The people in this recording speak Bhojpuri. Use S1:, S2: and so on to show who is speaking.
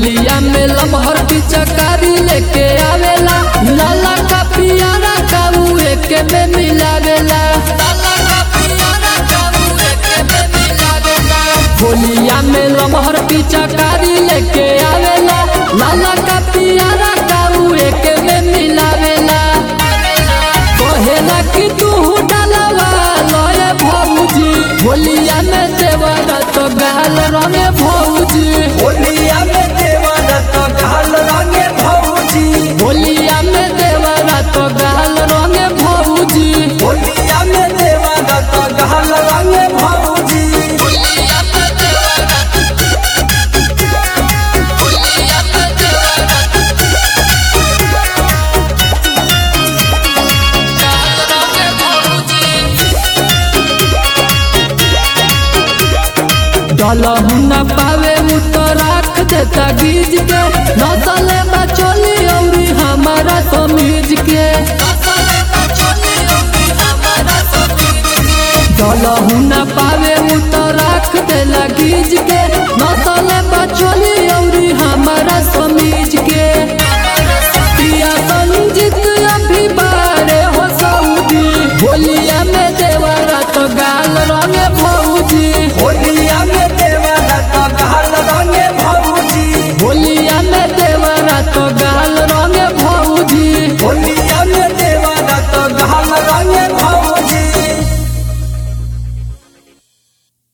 S1: होलिया में लमहर पिचकारी लेके आवेला लाला का पियारा काऊ एके में मिलावेला लाला का पियारा काऊ एके में मिलावेला होलिया में लमहर पिचकारी लेके आवेला लाला का पियारा काऊ एके में मिलावेला कहेला कि तू डालवा लए भौजी होलिया में देवरा तो गाल रंगे भौजी
S2: होलिया में देवर तो गाल रंगे भौजी
S1: होलिया में देवरा तो गाल रंगे भौजी
S2: होलिया में देवर तो गाल रंगे भौजी
S1: डलहु न पावे उ तो राख देता गीज के नसल